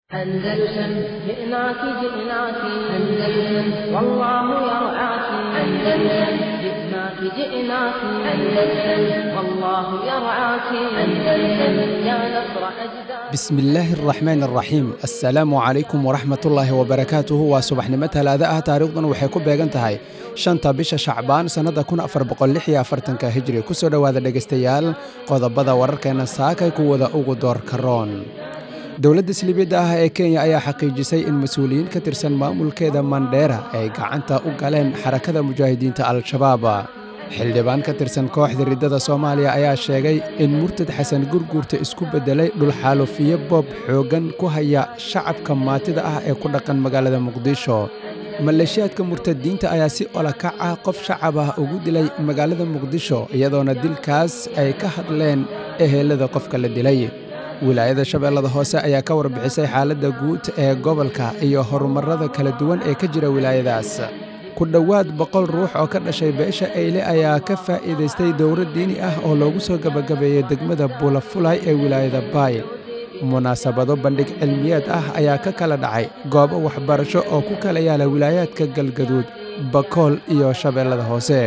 أندلسن جئناك جئناك أندلسن والله يرعاك أندلسن جئناك جئناك أندلسن والله يرعاك أندلسن يا نصر أجداد bismi illaahi araxmaan araxiim assalaamu calaykum waraxmatullaahi wabarakaatuhu waa subaxnimo talaada ah taariikhdan waxay ku beegan tahay shanta bisha shacbaan sannada kun afar boqolixyo afartanka hijri kusoo dhowaada dhegaystayaal qodobada wararkeena saakay kuwada ugu doorka roon dowladda siliibiyadda ah ee kenya ayaa xaqiijisay in mas-uuliyiin ka tirsan maamulkeeda mandheera ay gacanta u galeen xarakada mujaahidiinta al-shabaab xildhibaan ka tirsan kooxda riddada soomaaliya ayaa sheegay in murtad xasan gurguurta isku beddelay dhulxaalufiye boob xooggan ku haya shacabka maatida ah ee ku dhaqan magaalada muqdisho maleeshiyaadka murtadiinta ayaa si olakac ah qof shacab ah ugu dilay magaalada muqdisho iyadoona dilkaas ay ka hadleen ehelada qofka la dilay wilaayada shabeellada hoose ayaa ka warbixisay xaaladda guud ee gobolka iyo horumarrada kala duwan ee ka jira wilaayadaas ku dhowaad boqol ruux oo ka dhashay beesha eyle ayaa ka faa'iidaystay dowro diini ah oo loogu soo gebagabeeyey degmada bulafulay ee wilaayada baay munaasabado bandhig cilmiyeed ah ayaa ka kala dhacay goobo waxbarasho oo ku kala yaala wilaayaadka galgaduud bakool iyo shabeellada hoose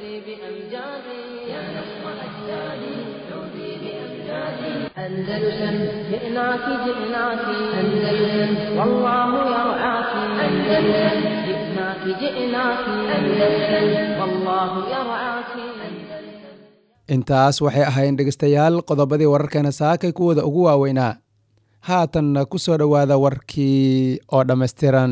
أندلسن جئناك جئناك أندلسن والله يرعاك أندلسن جئناك جئناك أندلسن والله يرعاك intaas waxay ahaayeen dhegaystayaal qodobadii wararkeena saakay kuwooda ugu waaweynaa haatanna ku soo dhowaada warkii oo dhammaystiran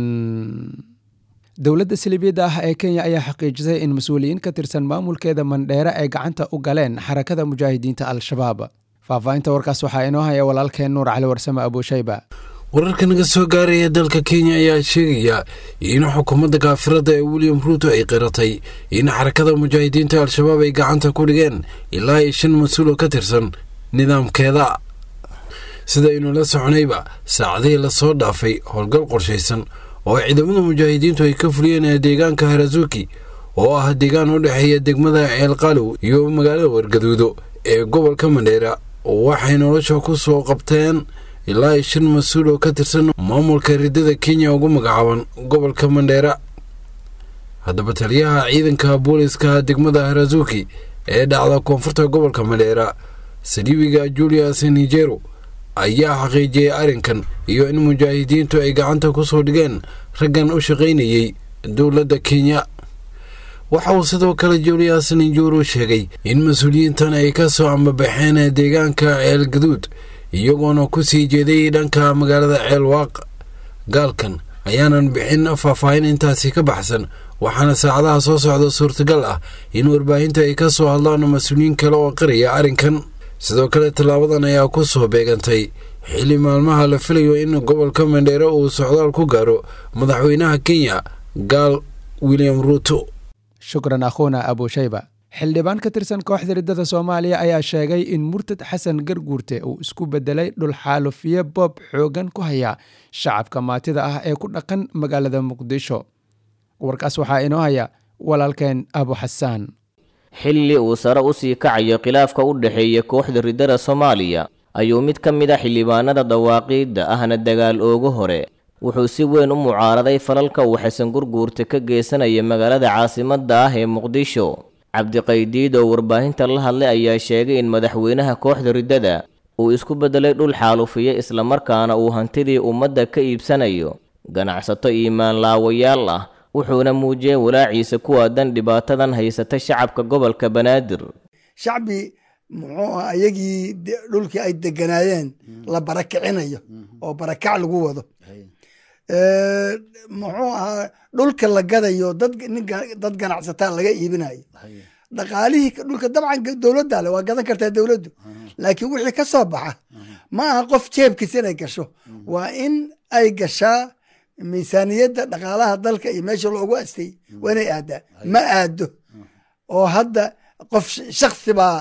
dowladda siliibiyadda ah ee kenya ayaa xaqiijisay in mas-uuliyiin ka tirsan maamulkeeda mandheere ay gacanta u galeen xarakada mujaahidiinta al-shabaab faahfaahinta warkaas waxaa inoo haya walaalkeen nuur cali warsame abuushayba wararka naga soo gaaraya dalka kenya ayaa sheegaya in xukuumadda kaafirada ee william ruuto ay qiratay in xarakada mujaahidiinta al-shabaab ay gacanta ku dhigeen ilaa iyo shan mas-uul oo ka tirsan nidaamkeeda sidaynu la soconayba saacadihii lasoo dhaafay howlgal qorshaysan oo ciidamada mujaahidiintu ay ka fuliyeen deegaanka harazuki oo ah deegaan u dhexeeya degmada ceelqalow iyo magaalada wargaduudo ee gobolka mandheera waxay nolosha ku soo qabteen ilaa iyo shan mas-uul oo ka tirsan maamulka riddada kenya ugu magacaaban gobolka mandheera haddaba taliyaha ciidanka booliska degmada harazuki ee dhacda koonfurta gobolka mandheera saliibiga julius nigero ayaa xaqiijiyey arrinkan iyo in mujaahidiintu ay gacanta ku soo dhigeen raggan u shaqaynayey dowladda kenya waxa uu sidoo kale julius nijoro sheegay in mas-uuliyiintan ay ka soo ambabaxeen deegaanka ceel gaduud iyagoona ku sii jeeday dhanka magaalada ceel waaq gaalkan ayaanan bixin faahfaahin intaasi ka baxsan waxaana saacadaha soo socda suurtagal ah in warbaahinta ay ka soo hadlaan mas-uuliyiin kale oo qiraya arrinkan sidoo kale tallaabadan ayaa ku soo beegantay xilli maalmaha la filayo in gobolka mandheere uu socdaal ku gaaro madaxweynaha kenya gaal william ruuto shukran akhuuna abuushayba xildhibaan ka tirsan kooxda riddada soomaaliya ayaa sheegay in murtad xasan garguurte uu isku beddelay dhulxaalufiye boob xooggan ku haya shacabka maatida ah ee ku dhaqan magaalada muqdisho warkaas waxaa inoo haya walaalkeen abu xasaan xilli uu sare u sii kacayo khilaafka u dhexeeya kooxda riddada soomaaliya ayuu mid ka mid a xildhibaanada dawaaqiidda ahna dagaal oogu hore wuxuu si weyn u mucaaraday falalka uu xasan gurguurta ka geysanaya magaalada caasimadda ah ee muqdisho cabdiqaydiid oo warbaahinta la hadlay ayaa sheegay in madaxweynaha kooxda riddada uu isku beddelay dhul xaalufiye islamarkaana uu hantidii ummadda ka iibsanayo ganacsato iimaan laawayaal ah wuxuuna muujiyey walaaciisa ku aadan dhibaatadan haysata shacabka gobolka banaadir shacbi muxuu ah ayagii dhulkii ay deganaayeen la barakicinayo oo barakac lagu wado muxuu ahaa dhulka la gadayo dad ganacsataa laga iibinayo dhaqaalihii dhulka dabcan dowladda le waa gadan kartaa dowladdu laakiin wixii ka soo baxa ma aha qof jeebkiisa inay gasho waa in ay gashaa miisaaniyadda dhaqaalaha dalka iyo meesha loogu astay waa inay aadaa ma aado oo hadda qof shaksi baa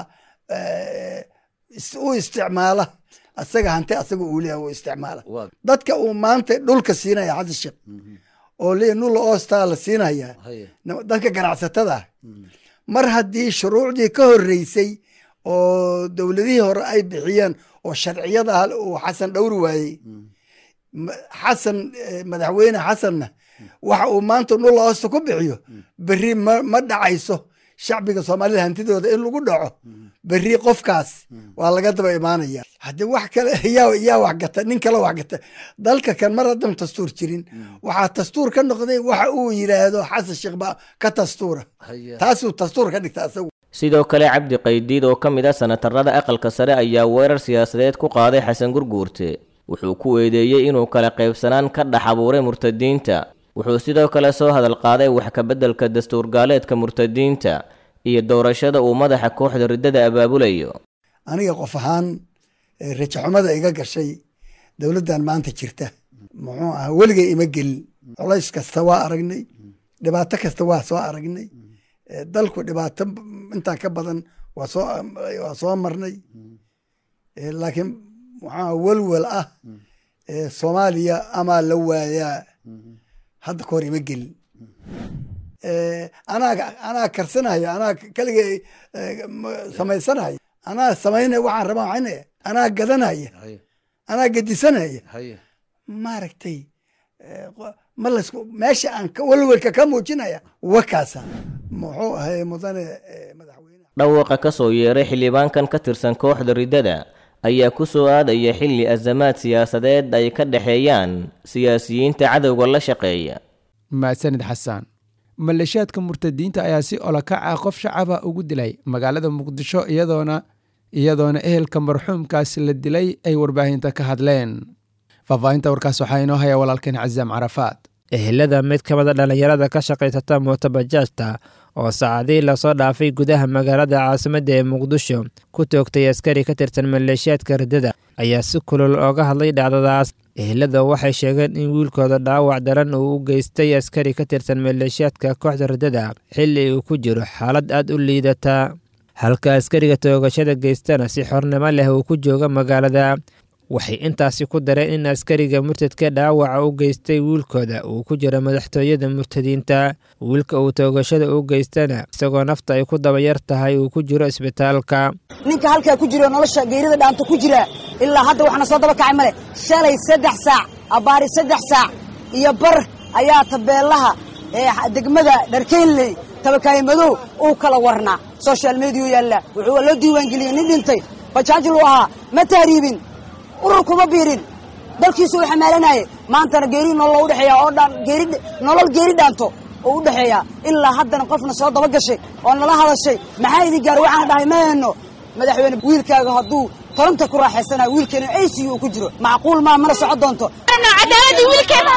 u isticmaala asaga hanti asaga uu leeyahay uu isticmaala dadka uu maanta dhulka siinaya xasan sheekh oo leeyahy nulla oostaa la siinaya dadka ganacsatada ah mar haddii shuruucdii ka horreysay oo dowladihii hore ay bixiyeen oo sharciyada uu xasan dhowri waayey Ma- xasan eh, madaxweyne xasanna waxa uu maanta dhul hoosta ku bixiyo berri ma ma dhacayso shacbiga soomaalida hantidooda in lagu dhaco berri qofkaas waa laga daba imaanaya haddii wax kale yaa yaa wax gata nin kale wax gata dalka kan mar haddan dastuur jirin waxaa dastuur ka noqday waxa uu yidhaahdo xasan sheekh baa ka dastuura taasuu dastuur ka dhigta asagu sidoo kale cabdi qaydiid oo ka mid ah sanatarada aqalka sare ayaa weerar siyaasadeed ku qaaday xasan gurguurte wuxuu ku eedeeyey inuu kala qaybsanaan ka dhex abuuray murtadiinta wuxuu sidoo kale soo hadal qaaday wax ka beddelka dastuur gaaleedka murtadiinta iyo doorashada uu madaxa kooxda riddada abaabulayo aniga qof ahaan eh, rajaxumada iga gashay dowladdan maanta jirta muxuu aha weligay ima gelin culays kasta waa aragnay dhibaato kasta waa soo aragnay Eh, dalku dhibaato intaa ka badan waa soo waa soo marnay Eh, laakiin waxaa welwel ah eh, soomaaliya amaa la waayaa hadda ka hor ima gelin Eh, anaa anaa karsanaya anaa kaligay eh, ma- samaysanaya anaa samaynaya waxaan rabaa waxaynaya anaa gadanaya anaa gedisanaya maaragtay eh, qo- ma lasku meesha aan ka- welwelka ka muujinaya wakaasa muxuu ahay mudane eh, madaxweyne dhawaaqa ka soo yeeray xildhibaankan ka tirsan kooxda riddada ayaa ku soo aadaya xilli azamaad siyaasadeed ay ka dhexeeyaan siyaasiyiinta cadowga la shaqeeya mahadsanid xasaan maleeshiyaadka murtadiinta ayaa si olakac ah qof shacaba ugu dilay magaalada muqdisho iyadoona iyadoona ehelka marxuumkaasi la dilay ay warbaahinta ka hadleen faahfaahinta warkaas waxaa inoo haya walaalkeen cazaam carafaad ehelada mid ka mid a dhallinyarada ka shaqaysata mootobajaajta oo saacadihii lasoo dhaafay gudaha magaalada caasimadda ee muqdisho ku toogtay askari ka tirsan maleeshiyaadka riddada ayaa si kulul ooga hadlay dhacdadaas ehelada waxay sheegeen in wiilkooda dhaawac daran uu u geystay askari ka tirsan maleeshiyaadka kooxda riddada xilli uu ku jiro xaalad aad u liidata halka askariga toogashada geystana si xornimo leh uu ku jooga magaalada waxay intaasi ku dareen in askariga murtadka dhaawaca u geystay wiilkooda uu ku jiro madaxtooyada murtadiinta wiilka uu toogashada u geystana isagoo nafta ay ku dabayar tahay uu ku jiro isbitaalka ninka halkaa ku jiro nolosha geerida dhaanta ku jira ilaa hadda waxna soo daba kacay male shalay saddex saac abbaari saddex saac iyo bar ayaa tabeelaha ee degmada dharkeynley tabakaaye madow uu kala warnaa social mediyu yaalla wuxuu loo diiwaangeliyey nin dhintay bajaajil uu ahaa ma tahriibin urur kuma biirin dalkiisu u xamaalanaaye maantana geeri nolol u dhexeeya oo dhan geeri nolol geeri dhaanto oo u dhexeeya ilaa haddana qofna soo daba gashay oo nala hadashay maxaa idin gaar waxaan dhahay ma hayno madaxweyne wiilkaaga hadduu toronta ku raaxaysanayo wiilkeena ac uu ku jiro macquul maa mana soco doonto cadaalada wiilkeena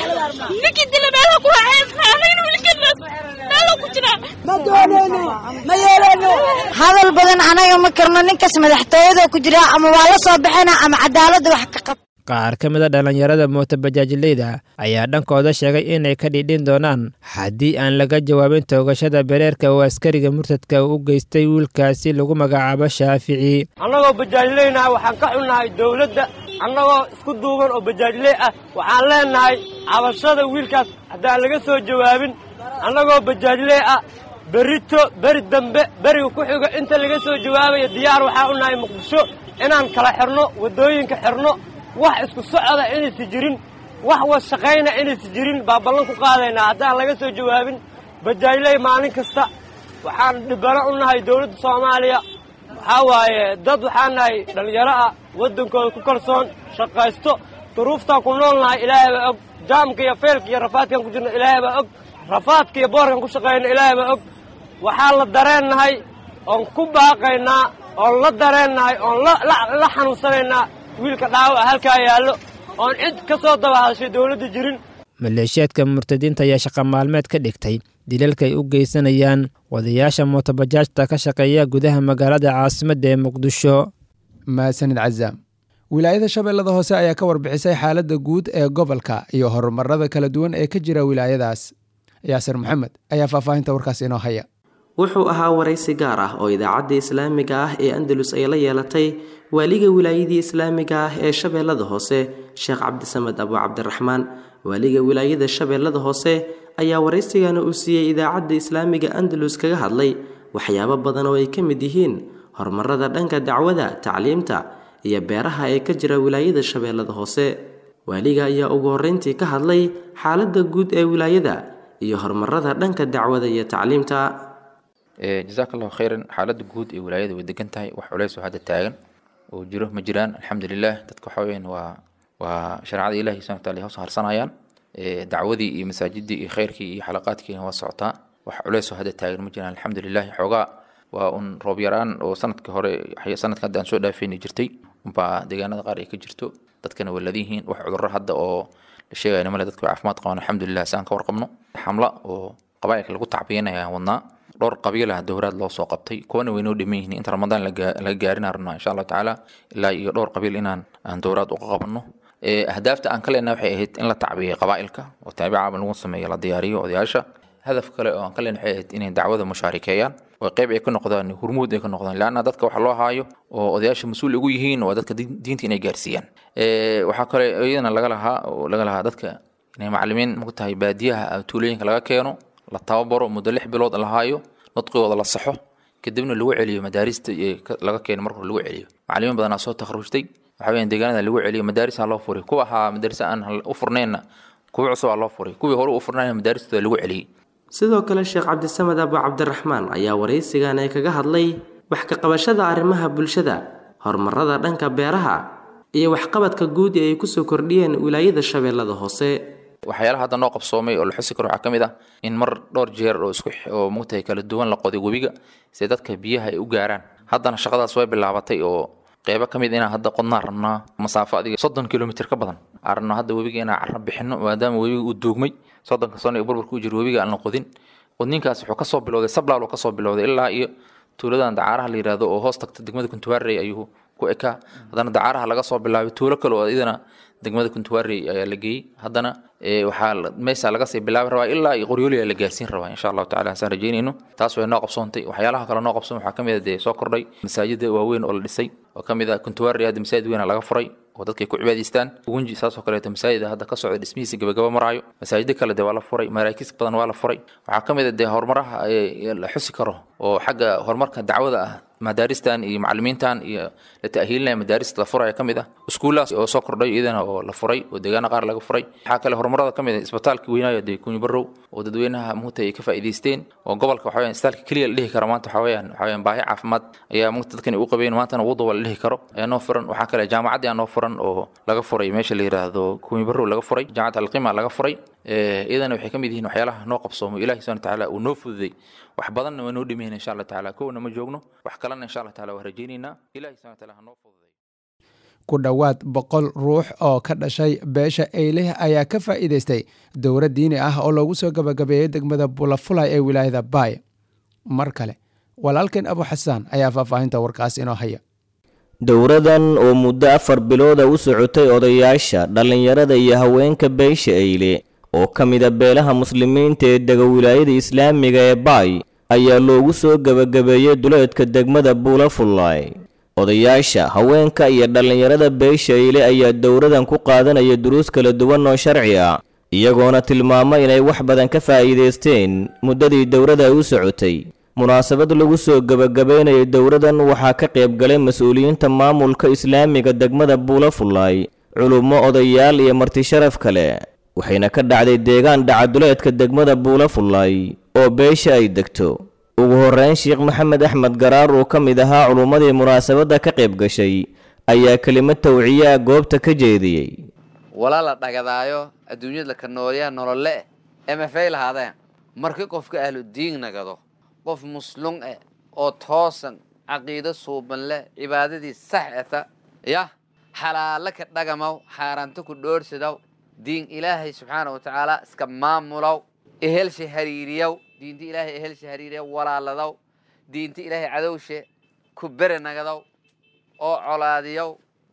ninkii dila meelaha ku raaxaysanayo wiilkeena meelo ku jira ma dooneyno ma yeeleyno hadal badan anaga ma karno ninkaas madaxtooyada ku jira ama waa la soo baxana ama cadaalada wax ka qab qaar ka mid a dhallinyarada mootobajaajileyda ayaa dhankooda sheegay inay ka dhidhin doonaan haddii aan laga jawaabin toogashada bereerka oo askariga murtadka u geystay wiilkaasi lagu magacaabo shaafici annagoo bajaajileynaha waxaan ka xunnahay dawladda annagoo isku duuban oo bajaajiley ah waxaan leennahay cabashada wiilkaas haddaan laga soo jawaabin annagoo bajaajiley ah berito beri dambe beriga ku xigo inta laga soo jawaabayo diyaar waxaa u nahay muqdisho inaan kala xirno waddooyinka xirno wax isku socda inaysi jirin wax wasshaqayna inaysi jirin baa ballan ku qaadaynaa haddaan laga soo jawaabin bajaajiley maalin kasta waxaan dhibano u nahay dawladda soomaaliya waxaa waaye dad waxaan nahay dhallinyaro ah waddankooda ku kalsoon shaqaysto duruuftaan ku nool nahay ilaahay baa og jaamka iyo feelka iyo rafaadkaan ku jirno ilaahay baa og rafaadka iyo boorkaan ku shaqayno ilaahay baa og waxaan la dareennahay oon ku baaqaynaa oon la dareennahay oon la xanuunsanaynaa wiilka dhaawaca halkaa yaallo oon cid ka soo daba hadashay dawladda jirin maleeshiyaadka murtadiinta ayaa shaqa maalmeed ka dhigtay dilalka ay u geysanayaan wadayaasha mootobajaajta ka shaqeeya gudaha magaalada caasimadda ee muqdisho mahadsanid cazaam wilaayada shabeellada hoose ayaa ka warbixisay xaaladda guud ee gobolka iyo horumarada kala duwan ee ka jira wilaayadaas yaasir maxamed ayaa faahfaahinta warkaas inoo haya wuxuu ahaa waraysi gaar ah oo idaacadda islaamiga ah ee andalus ay la yeelatay waaliga wilaayadii islaamiga ah ee shabeellada hoose sheekh cabdisamed abu cabdiraxmaan waaliga wilaayada shabeellada hoose ayaa waraysigana uu siiyey idaacadda islaamiga andalus kaga hadlay waxyaabo badan oo ay ka mid yihiin horumarada dhanka dacwada tacliimta iyo beeraha ee ka jira wilaayada shabeellada hoose waaliga ayaa ugu horreyntii ka hadlay xaaladda guud ee wilaayada iyo horumarada dhanka dacwada iyo tacliimta jazaaka allahu khayran xaaladda guud ee wilaayada way degan tahay wax culeys oo hadda taagan oo jiro ma jiraan alxamdulilah dadka waxa weyaan waa waa shareecada ilahi subhana wataala hoos harsanayaan dacwadii iyo masaajidii iyo khayrkii iyo xalaqaadkiina waa socotaa wax culeys oo hadda taagan ma jiraan alxamdulilah xoogaa waa un roob yaraan oo sanadka hore sanadka hadda aan soo dhaafayna jirtay unbaa deegaanada qaar ay ka jirto dadkana way ladan yihiin wax cudurro hadda oo la sheegayna male dadka way caafimaad qabaan alxamdulilah si aan ka warqabno xamla oo qabaa'ilka lagu tacbiyanaya aan wadnaa dhowr qabiilah dowraad loo soo qabtay kuwana waynoo dhiman yihiin inta ramadaan laga gaarin rabnaa insha allahu tacaala ilaa iyo dhowr qabiil inaan aan dowraad uga qabanno ahdaafta aan ka leenahay waxay ahayd in la tacbiyay qabaa'ilka oo taabicaaba lagu sameeyo la diyaariyo odayaasha hadaf kale oo aan ka leenahay waxay ahayd inay dacwada mushaarikeeyaan oo qayb ay ka noqdaan hurmuud ay ka noqdaan laanna dadka waxa loo haayo oo odayaasha mas-uul ugu yihiin waa dadka diinta inay gaarsiiyaan waxaa kale iyadana laga lahaa oo laga lahaa dadka inay macalimiin mogtahay baadiyaha tuulooyinka laga keeno la tababaro muddo lix bilood la haayo nudqigooda la saxo kadibna lagu celiyo madaarista laga keeno marka lagu celiyo macalimiin badanaa soo takharujtay waxa weeyaan deegaanada lagu celiyo madaarisa loo furay kuwa ahaa madarisa aan u furneenna kuwa cusub aa loo furay kuwii hore u furnayna madaaristooda lagu celiyey sidoo kale sheekh cabdisamed abu cabdiraxmaan ayaa waraysigan ee kaga hadlay wax ka qabashada arrimaha bulshada horumarada dhanka beeraha iyo waxqabadka guud ee ay kusoo kordhiyeen wilaayada shabeellada hoose waxyaalaha hadda noo qabsoomay oo la xusi karo waxaa ka mid ah in mar dhowr jeer oo isku oo mugtahay kala duwan la qoday webiga si dadka biyaha ay u gaaraan haddana shaqadaas way bilaabatay oo qeybo ka mid inaan hadda qodnaan rabnaa masaafo adiga soddon kilomitr ka badan aan rabnaa hadda webiga inaan carro bixino maadaama webiga uu duugmay soddonka sano ee burburka u jiro webiga aan la qodin qodninkaas wuxuu kasoo bilowday sablaal oo kasoo bilowday ilaa iyo tuuladan dacaaraha la yidhaahdo oo hoos tagta degmada kuntuwaarey ayuu ku ekaa haddana dacaaraha laga soo bilaabay tuulo kale oo idana degmada kuntuwaarey ayaa la geeyey haddana waxaa meesha laga sii bilaabi rabaa ilaa iyo qoryooliya la gaarsiin rabaa insha allahu tacala saan rajeynayno taas way noo qabsoontay waxyaalaha kale noo qabsoon waxaa ka mid a dee soo kordhay masaajida waaweyn oo la dhisay oo ka mid ah kuntuwaarey hadda masaajid weyna laga furay oo dadkay ku cibaadaystaan ugunji saasoo kaleeto masaajida hadda ka socda dhismihiisa gabagaba maraayo masaajida kale dee waa la furay maraakiis badan waa la furay waxaa ka mid a dee horumaraha la xusi karo oo xagga horumarka dacwada ah madaaristan iyo macalimiintan iyo la ta'hiilinaya madaarista la furaya ka mid ah iskuullahaas oo soo kordhay iyadana oo la furay oo deegaana qaar laga furay waxaa kale horumarada ka mid ah isbitaalka weynaayo dee kunyi barow oo dadweynaha muugta ay ka faa'iidaysteen oo gobolka waxa weyaan isbitaalka keliya la dhihi karo maanta waxa weyaan waxa weyaan baahi caafimaad ayaa muugta dadkan u qabeen maantana wuduba la dhihi karo ayaa noo furan waxaa kale jaamacaddii aa noo furan oo laga furay meesha la yidhaahdo kunyi barow laga furay jaamacad alqima laga furay iyadana waxay ka mid yihiin waxyaalaha noo qabsoomo ilahi subhana watacaala uu noo fududay wax badanna waa noo dhimayna insha allah tacaala kowna ma joogno wax kalena insha allah taala waa rajaynaynaa ilahi subhana wataala ha noo fududay ku dhowaad boqol ruux oo ka dhashay beesha eyleh ayaa ka faa'iidaystay dowra diini ah oo loogu soo gabagabeeyey degmada bulafulay ee wilaayada baay mar kale walaalkeen abu xasaan ayaa faahfaahinta warkaas inoo haya dowradan oo muddo afar bilooda u socotay odayaasha dhallinyarada iyo haweenka beesha eyle oo ka mida beelaha muslimiinta ee dega wilaayada islaamiga ee baay ayaa loogu soo gebagabeeyey duleedka degmada buulafullaay odayaasha haweenka iyo dhallinyarada beesha eyle ayaa dowradan ku qaadanaya duruus kala duwan oo sharci ah iyagoona tilmaamo inay wax badan ka faa'iidaysteen muddadii dowrada ay u socotay munaasabad lagu soo gebagabaynayay dowradan waxaa ka qayb galay mas-uuliyiinta maamulka islaamiga degmada buulafullaay culummo odayaal iyo martisharaf kale waxayna ka dhacday deegaan dhacaduleedka degmada buulafullaay oo beesha ay degto ugu horreyn sheekh maxamed axmed garaar oo ka mid ahaa culummadii munaasabadda ka qayb gashay ayaa kelimad tawciyaa goobta ka jeediyey walaa la dhagadaayo adduunyada ka noolyaa nolole emafay lahaadeen markii qofka ahlu diin nagado qof muslum eh oo toosan caqiido suuban leh cibaadadii sax eta yah xalaalo ka dhagamaw xaaraanto ku dhoorhsadaw diin ilaahay subxaana wa tacaala iska maamulow ehelsha hariiriyow diinta ilaahay ehelsha hariiriyow walaaladaw diinta ilaahay cadowshe ku bere nagadow oo colaadiyow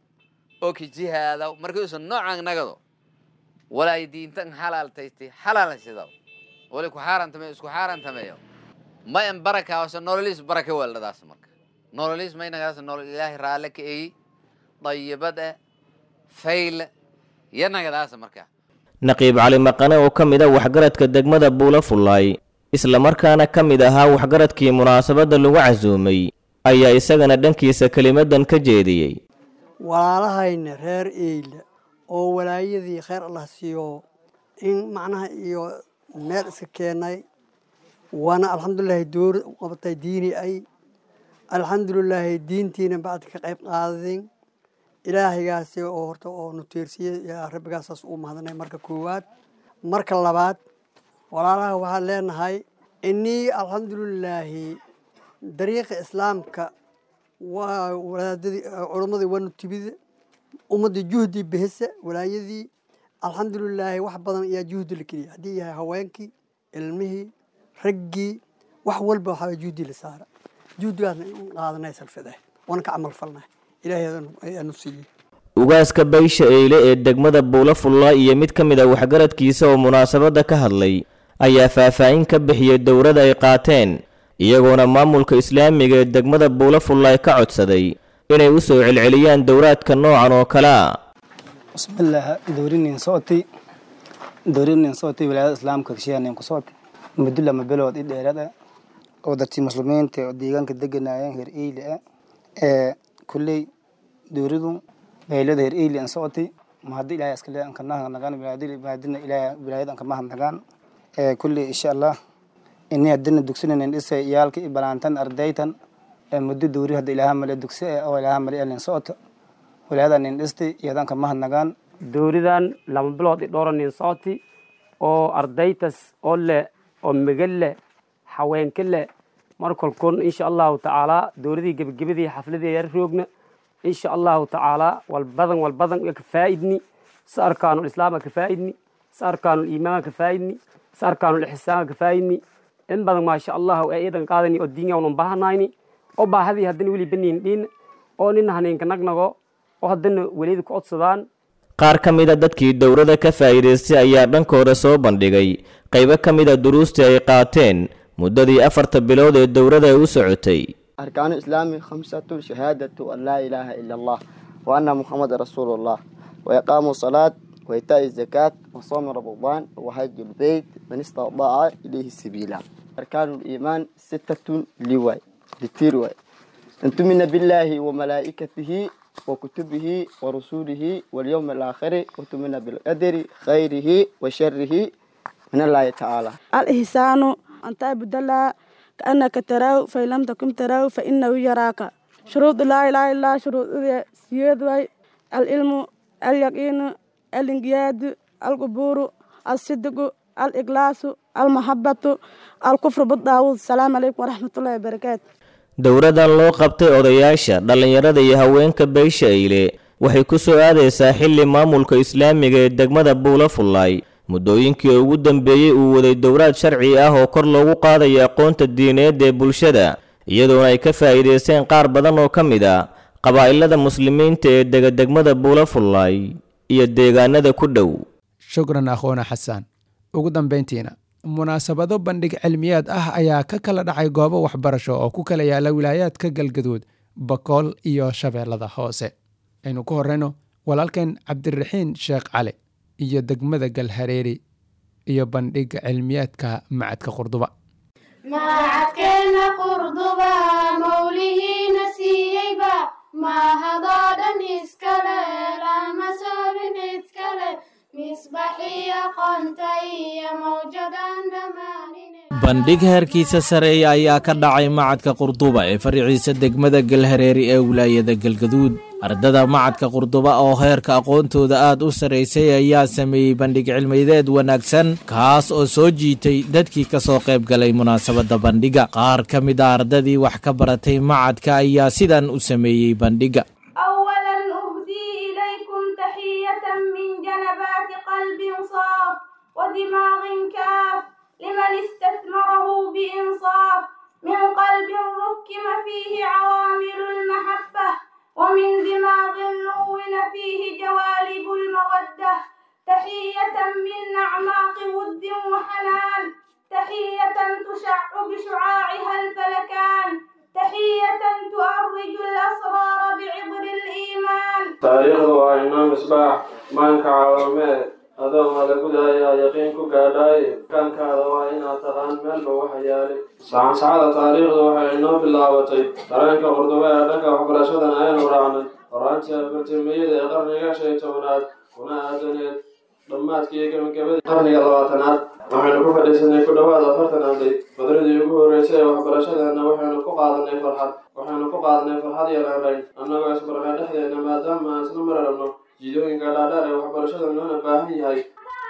oo kijihaadaw markiiuusan noocaan nagado walaay diintan xalaaltaystay xalaalsidaw wali ku xaarantameyo isku xaarantameeyo ma en barakaawasa nololiis baraka weeldhadaas marka nololiis maynagaas nolol ilaahay raalle ka eyi dayibad eh fayle iyo nagadaasa marka naqiib cali maqane oo ka mid a waxgaradka degmada buulafullaay islamarkaana ka mid ahaa waxgaradkii munaasabadda lagu casuumay ayaa isagana dhankiisa kelimadan ka jeediyey walaalahayna reer eyle oo walaayadii kheyr allah siiyo in macnaha iyo meel iska keenay waana alxamdulilaahi door u qabatay diini ay alxamdulilaahi diintiina bacdi ka qayb qaadadin ilaahaygaasi oo horta oo nuteersiyey yaa rabbigaasaas uu mahadnay marka koowaad marka labaad walaalaha waxaan leenahay inii alxamdulilaahi dariiqa islaamka waa walaadadii culammadii waanu timid ummaddii juhdii bihisa walaayadii alxamdulilaahi wax badan ayaa juhdi la geliyay haddii yahay haweenkii ilmihii raggii wax walba waxaa juhdi la saara juhdigaasna in qaadanay salfide waana ka camal falnay ilaahay ayaanu siiyey ugaaska baysha eyle ee degmada buulafulla iyo mid ka mid a waxgaradkiisa oo munaasabadda ka hadlay ayaa faahfaahin ka bixiyey dowladda ay qaateen iyagoona maamulka islaamiga ee degmada buulafulla ka codsaday inay u soo celceliyaan dowraadka noocan oo kale a bismillaah dowrinin socotay dowrinin socotay wilaayada islaamka kashiyanin ku socotay muddo lama bilood i dheerada oo dadkii muslimiinta oo deegaanka deganayeen heer eyle ah ee kulley dowradu baylada heer eyle an socotay ma haddi ilaahay iskale an kanaha nagaan wilaayadina ilaahay wilaayada an kamaha nagaan ee kulley insha allah ini haddina dugsinan dhisay iyaalka i balaantan ardaytan ee muddo dowri hadda ilaaha male dugsi eh oo ilaaha male elin socota wilaayada nin dhistay iyadan kamaha nagaan dowridan lama bilood i dhowra nin socoti oo ardaytas oo leh oo megal leh haweenka leh markolkun insha allahu tacaala dowladii gebagabadii xafladii yar roogna insha allahu tacaala walbadan walbadan ka faa'idni sa arkaanu islaama ka faa'idni sa arkaanu iimaanka ka faa'idni sa arkaanu ixsaanka ka faa'idni in badan maasha allahu ee iidan qaadani oo diinga unan baahanayni oo baahadii haddana weli baniin dhiin oo nin haniinka nagnago oo haddana welida ku codsadaan qaar ka mid a dadkii dowladda ka faa'iidaystay ayaa dhankooda soo bandhigay qaybo ka mid a duruustii ay qaateen muddadii afarta bilood ee dowladda ay u socotay أركان الإسلام خمسة شهادة أن لا إله إلا الله وأن محمد رسول الله وإقام الصلاة وإيتاء الزكاة وصوم رمضان وحج البيت من استطاع إليه سبيلا أركان الإيمان ستة لواي لتيرواي أن تؤمن بالله وملائكته وكتبه ورسوله واليوم الآخر وتؤمن بالقدر خيره وشره من الله تعالى الإحسان أن تعبد الله كأنك تراه فإن لم تكن تراه فإنه يراك شروط لا إله إلا الله شروط سياد العلم اليقين الانقياد القبور الصدق الإخلاص المحبة الكفر بالطاغوت السلام عليكم ورحمة الله وبركاته dowradan loo qabtay odayaasha dhallinyarada iyo haweenka beysha eyle waxay ku soo aadaysaa xilli maamulka islaamiga ee degmada buulafullaay muddooyinkii ugu dambeeyey uu waday dowraad sharci ah oo kor loogu qaadayo aqoonta diineed ee bulshada iyadoona ay ka faa'iidaysteen qaar badan oo ka mid a qabaa'ilada muslimiinta ee dega degmada buulafullaay iyo deegaanada ku dhow shukran akhoona xasaan ugu dambayntiina munaasabado bandhig cilmiyaad ah ayaa ka kala dhacay goobo waxbarasho oo ku kala yaala wilaayaadka galgaduud bakool iyo shabeellada hoose aynu ku horeyno walaalkeen cabdiraxiin sheekh cali iyo degmada galhareeri iyo bandhiga cilmiyaadka macadka qurduba macadkeenna qurduba mawlihiina siiyeyba mahadoo dhan iskale lama soobin cidkale misbaxii aqoonta iyo mawjadan dhammaanine bandhig heerkiisa sareeya ayaa ka dhacay macadka qurduba ee fariiciisa degmada galhareeri ee wilaayada galgaduud ardada macadka qurduba oo heerka aqoontooda aad u sarraysay ayaa sameeyey bandhig cilmideed wanaagsan kaas oo soo jiitay dadkii ka soo qayb galay munaasabadda bandhiga qaar ka mid a ardadii wax ka baratay macadka ayaa sidan u sameeyey bandhiga أولا أهدي إليكم تحية من جنبات قلب صاف ودماغ كاف لمن استثمره بإنصاف من قلب ركم فيه عوامل المحبة ومن دماغ نون فيه جوالب المودة تحية من أعماق ود وحنان تحية تشع بشعاعها الفلكان تحية تؤرج الأسرار بعبر الإيمان taariikhdu waa inoo misbaax maanka caawameed adoo malagudayaa yaqiin ku gaadhaaye kaankaada waa inaad taqaan meelba waxa yaalay sacansacada taariikhdu waxay inoo bilaabatay dareenka qurduba ee dhanka waxbarashadan aynu raacnay horaantii afartirmiyada ee qarniga shan iyo tobanaad kuna aadaneed dhammaadkii gabagabadii qarniga labaatanaad waxaynu ku fadhiisanay ku dhowaad afartan arday badradii ugu horreysay ee waxbarashadeena waxaynu ku qaadanay farxad waxaynu ku qaadanay farxad iyo raarayn annagoo isbarnay dhexdeena maadaama aan isla mararabno jidooyinka dhaadheer ee waxbarashada loona baahan yahay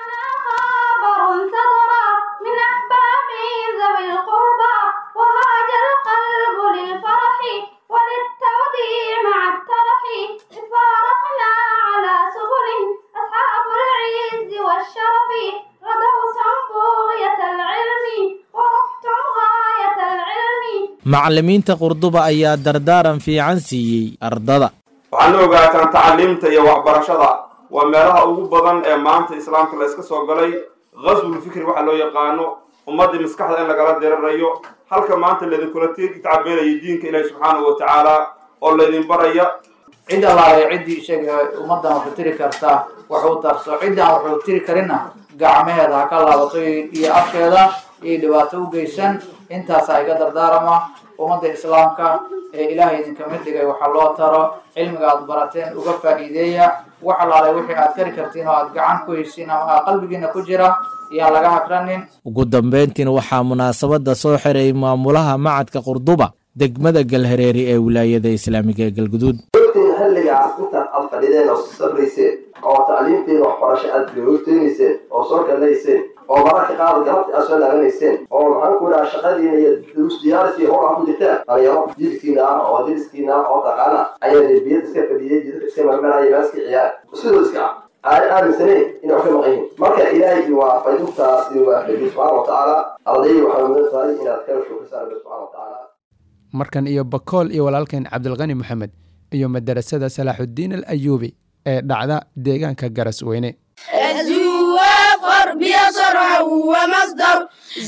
خبر صدر من أحباب ذوي القربى وهاج القلب للفرح وللتوديع مع الترح إذ فارقنا على سبل أصحاب العز والشرف غدوتم بغية العلم ورحتم غاية العلم macallimiinta qurduba ayaa dardaaran fiican siiyey ardada waxaana ogaataan tacaliimta iyo waxbarashada waa meelaha ugu badan ee maanta islaamka la iska soo galay ghaswul fikri waxa loo yaqaano ummaddii maskaxda in lagala dirirayo halka maanta laydinkula tacabeelaya diinka ilaahi subxaanahu wa tacaala oo laydin baraya cid allaale ciddii isaga ummaddan waxu tiri karta waxu tarso ciddaan waxuu tiri karina gacmaheeda ha ka laabato iyo afkeeda iyo dhibaato u geysan intaasaa iga dardaarama ummadda islaamka ee ilaahay idinka mid dhigay waxaa loo taro cilmiga aad barateen uga faa'iideeya wax allaale wixii aad kari kartiin oo aad gacan ku heysiin ama aad qalbigiina ku jira iyaan laga hakranin ugu dambayntiina waxaa munaasabadda soo xiray maamulaha macadka qurduba degmada galhareeri ee wilaayada islaamiga ee galguduud ogtiin xilligaas intaad aad fadhideen oo sabrayseen oo tacliimteeda waxbarasho aad googteynayseen oo soo galayseen oo mararka qaar galabti aad soo laabanayseen oo maxaan ku dhaha shaqadiina iyo duruus diyaaris iyo howl aad ku jirtaan dhalinyaro jilkiina ah oo diriskiina ah oo taqaana ayaa derbiyada iska fadhiyay jidadka iska marmaraya maaska ciyaar sidoo iska ah aan aaminsaneyn inay wax ka maqan yihiin marka ilaahay waa faydintaas iyo waafajiy subxaana wa tacaala ardayda waxaa mudan tahay inaad ka shukrisaan rabbi subxaana wa tacaala markan iyo bakool iyo walaalkeen cabdilqani moxamed iyo madarasada salaaxuddiin al ayuubi ee dhacda deegaanka garas weyne الزوافر بيصرع ومصدر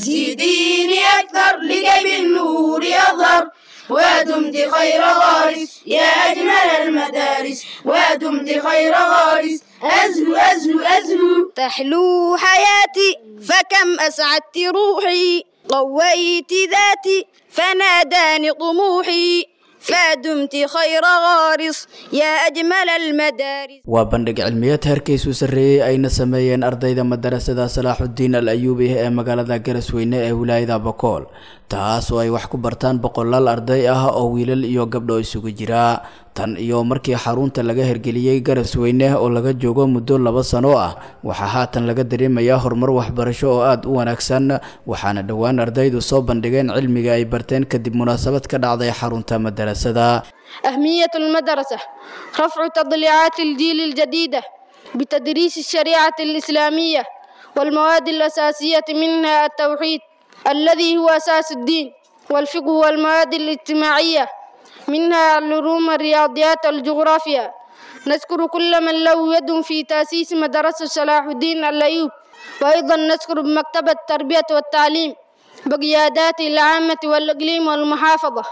زيديني أكثر لكي بالنور يظهر ودمت خير غارس يا أجمل المدارس ودمت خير غارس أزهو أزهو أزهو تحلو حياتي فكم أسعدت روحي قويت ذاتي فناداني طموحي فدمت خير غارس يا أجمل المدارس waa bandhig cilmiyeed heerkiisu sarreeyey ayna sameeyeen ardayda madarasada salaaxuddiin al ayuubi ee magaalada garasweyne ee wilaayada bakool taas oo ay wax ku bartaan boqolaal arday ah oo wiilal iyo gabdho isugu jira tan iyo markii xarunta laga hergeliyey garasweyne oo laga joogo muddo laba sano ah waxaa haatan laga dareemayaa horumar waxbarasho oo aada u wanaagsan waxaana dhowaan ardaydu soo bandhigeen cilmiga ay barteen kadib munaasabad ka dhacday xarunta madarasada أهمية المدرسة رفع تضليعات الجيل الجديدة بتدريس الشريعة الإسلامية والمواد الأساسية منها التوحيد الذي هو أساس الدين والفقه والمواد الاجتماعية منها العلوم الرياضيات والجغرافيا نذكر كل من له يد في تأسيس مدرسة صلاح الدين الأيوب وأيضا نذكر بمكتبة التربية والتعليم بقيادات العامة والإقليم والمحافظة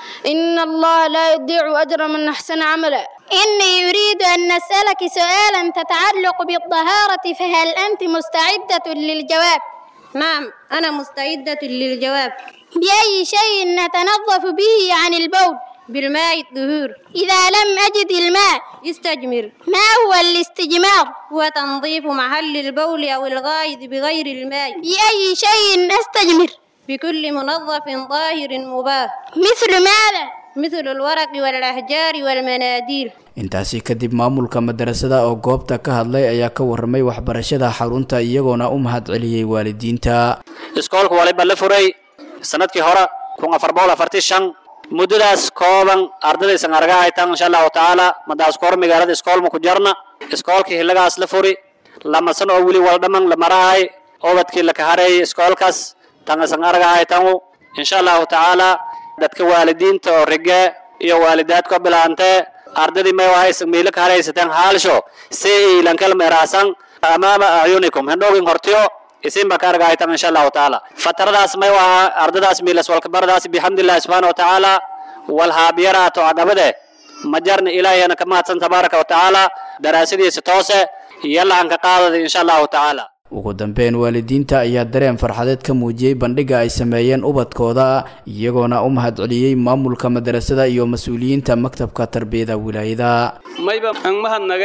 إن الله لا يضيع أجر من أحسن عملا إني يريد أن نسألك سؤالا تتعلق بالطهارة فهل أنت مستعدة للجواب؟ نعم أنا مستعدة للجواب بأي شيء نتنظف به عن البول؟ بالماء الطهور إذا لم أجد الماء استجمر ما هو الاستجمار؟ هو تنظيف محل البول أو الغائط بغير الماء بأي شيء أستجمر؟ بكل منظف طاهر مباح مثل ماذا؟ مثل الورق والأحجار والمناديل intaasi kadib maamulka madarasada oo goobta ka hadlay ayaa ka waramay waxbarashada xarunta iyagoona u mahad celiyey waalidiinta iskoolka waliba la furay sanadkii hore kun afar boqol afartii shan muddadaas kooban ardadaysan arga haytaan insha allahu tacaala madaas kor magaalada iskoolma ku jarna iskoolkii hilagaas la furi lamasan oo weli waldhaman la marahay obadkii la kahareeyay iskoolkaas tangasan arga haytaan insha allahu tacaala dadka waalidiinta oo rige iyo waalidaadka bilaantee ardadii may wahaysan miila ka haraysateen haalsho si ilankal meeraasan amaama acyunikum hendhoogin hortiyo isinba ka argahaytan insha allahu tacaala fataradaas may waha ardadaas miilas walkabaradaas bixamdillahi subxaana wa tacaala walhaabiyaraato agabade majarna ilaahiyana ka mahadsan tabaaraka wa tacaala daraasadiisa toose yalla aan ka qaadada insha allahu tacaala ugu dambeyn waalidiinta ayaa dareen farxadeed ka muujiyey bandhiga ay sameeyeen ubadkooda iyagoona u mahad celiyey maamulka madarasada iyo mas-uuliyiinta maktabka tarbiyada wilaayada mayba ang mahadnagay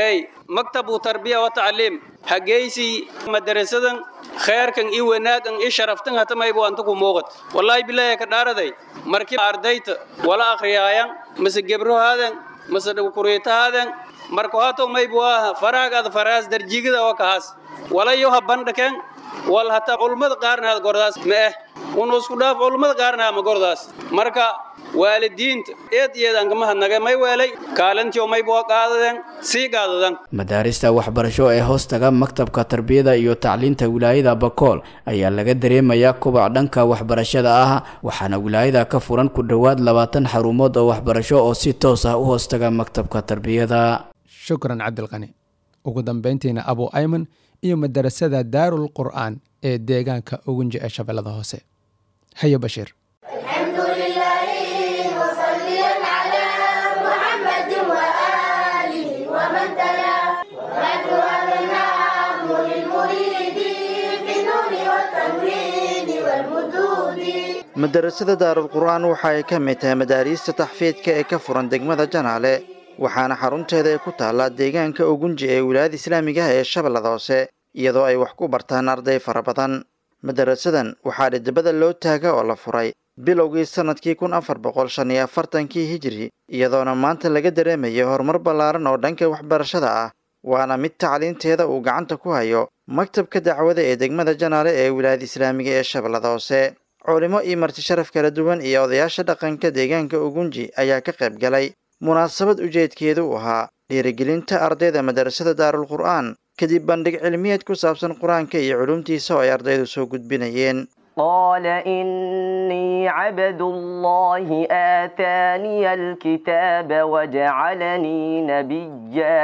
maktabu tarbiya wa tacliim hageysii madarasadan kheerkan i wanaagan i sharaftan hatamaybu antaku muuqat wallaahi bilaahi ka dhaaraday markii ardayta wala akhriyaayan mase gebrohaadan mase kuriitahaadan marka hato maybu aha faraagaada faraas darjigada oo kahaas walayo ha bandhaken wal hataa culummada qaarna gordaas ma eh unu isku dhaaf culummada qaarna ma gordaas marka waalidiinta eed iyadan kama hadnaga may weelay kaalintii may boo qaadadeen sii qaadadan madaarista waxbarasho ee hoostaga maktabka tarbiyada iyo tacliinta wilaayada bakool ayaa laga dareemayaa kubac dhanka waxbarashada ah waxaana wilaayada ka furan ku dhowaad labaatan xarumood oo waxbarasho oo si toos ah u hoostaga maktabka tarbiyada shukran cabdilqani ugu dambeyntiina abu ayman iyo madarasada daarul qur'aan ee deegaanka ugunji ee shabeellada hoose haye bashiir الحمد لله وصليا على محمد وآله ومن تلا وبعد هذا النعم للمريد في النون والتنوين والمدود madarasada daarul qur'aan waxa ay ka mid tahay madaariista taxfiidka ee ka furan degmada janaale waxaana xarunteeda ay ku taallaa deegaanka ugunji ee wilaayada islaamiga ah ee shabeellada hoose iyadoo ay wax ku bartaan arday fara badan madarasadan waxaa dhidibada loo taaga oo la furay bilowgii sannadkii kun afar boqol shan iyo afartankii hijiri iyadoona maanta laga dareemayo horumar ballaaran oo dhanka waxbarashada ah waana mid tacliinteeda uu gacanta ku hayo maktabka dacwada ee degmada janaale ee wilaayada islaamiga ee shabeellada hoose culimo iyo marti sharaf kala duwan iyo odayaasha dhaqanka deegaanka ugunji ayaa ka qayb galay munaasabad ujeedkeedu u ahaa dhiirigelinta ardayda madarasada daarul qur'aan kadib bandhig cilmiyeed ku saabsan qur-aanka iyo culumtiisa oo ay ardaydu soo gudbinayeen قال إني عبد الله آتاني الكتاب وجعلني نبيا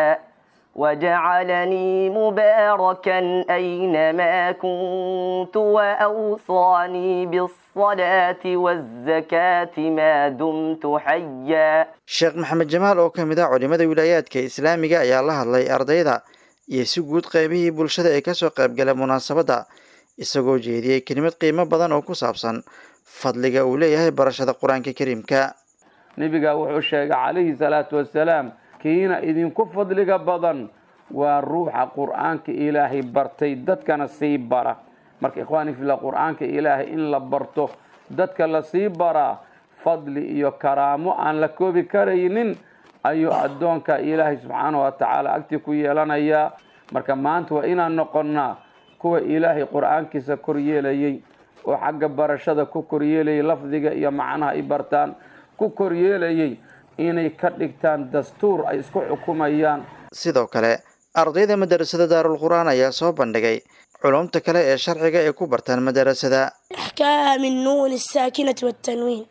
وجعلني مباركا أينما كنت وأوصاني بالصلاة والزكاة ما دمت حيا sheekh maxamed jamaal oo ka mid ah culimada wilaayaadka islaamiga ayaa la hadlay ardayda iyo si guud qaybihii bulshada ee kasoo qaybgalay munaasabadda isagoo jeediyey kelimad qiimo badan oo ku saabsan fadliga uu leeyahay barashada qur-aanka kariimka nebiga wuxuu sheegay calayhi salaatu wasalaam kiina idinku fadliga badan waa ruuxa qur-aanka ilaahay bartay dadkana sii bara marka ikhwaani fila qur-aanka ilaahay in la barto dadka la sii baraa fadli iyo karaamo aan la koobi karaynin ayuu addoonka ilaahay subxaanahu watacaala agtii ku yeelanayaa marka maanta waa inaan noqonnaa kuwa ilaahay qur-aankiisa koryeelayay oo xagga barashada ku koryeelayay lafdiga iyo macnaha ay bartaan ku koryeelayay inay ka dhigtaan dastuur ay isku xukumayaan sidoo kale ardayda madarasada daarul qur-aan ayaa soo bandhigay culumta kale ee sharciga ay ku bartaan madarasada أحكام النون الساكنة والتنوين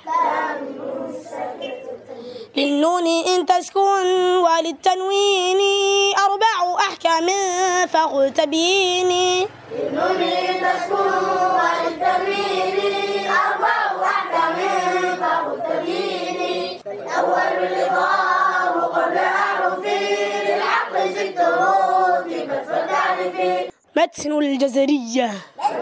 للنون إن تسكن وللتنوين أربع أحكام فخذ تبيني للنون إن تسكن وللتنوين أربع أحكام فخذ تبيني الأول الإضراب قبل أعرف للحق ست رتبت فتعرفي متن الجزرية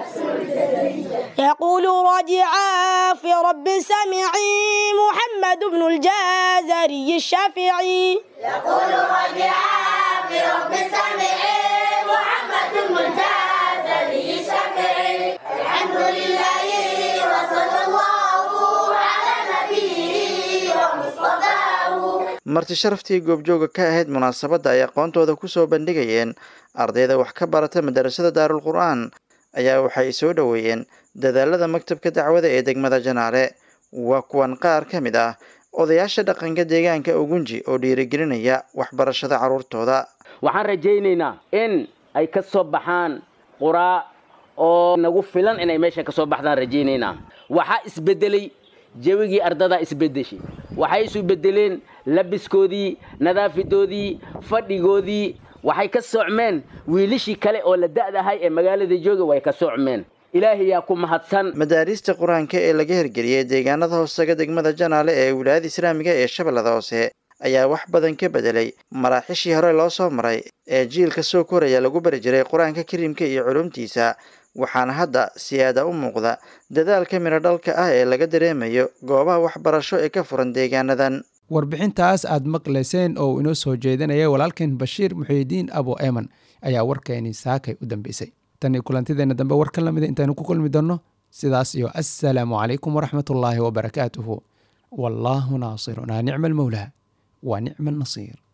يقول راجعا في رب سمعي محمد بن الجازري الشافعي يقول راجعا في رب سمعي محمد بن الجازري الشافعي الحمد لله وصلى الله على نبيه ومصطفاه marti sharaftii goobjooga ka ahayd munaasabadda ay aqoontooda ku soo bandhigayeen ardayda wax ka barata madarasada daarul qur-aan ayaa waxay soo dhoweeyeen dadaalada maktabka dacwada ee degmada janaale waa kuwan qaar ka mid ah odayaasha dhaqanka deegaanka ugunji oo dhiirigelinaya waxbarashada carruurtooda waxaan rajaynaynaa in ay ka soo baxaan quraa oo nagu filan inay meeshan ka soo baxdaan rajaynaynaa waxaa isbedelay jawigii ardadaa isbedeshay waxay isu bedeleen labiskoodii nadaafidoodii fadhigoodii waxay ka socmeen wiilishii kale oo la da'dahay ee magaalada jooga way ka socmeen ilaahay yaa ku mahadsan madaariista qur-aanka ee laga hirgeliyey deegaanada hoostaga degmada janaale ee wilaayada islaamiga ee shabeellada hoose ayaa wax badan ka bedelay maraaxishii hore loo soo maray ee jiilka soo koraya lagu bari jiray qur-aanka kariimka iyo culumtiisa waxaana hadda siyaada u muuqda dadaalka midho dhalka ah ee laga dareemayo goobaha waxbarasho ee ka furan deegaanadan warbixintaas aad maqlayseen oo inoo soo jeedinaya walaalkeen bashiir muxiidiin abo eman ayaa warkeeni saakay u dambeysay tan iyo kulantideenna dambe war ka lamida intaynu ku kulmi doonno sidaas iyo assalaamu calaykum waraxmatullaahi wabarakaatuhu wallaahu naasirunaa nicma almowlaa wa nicma annasiir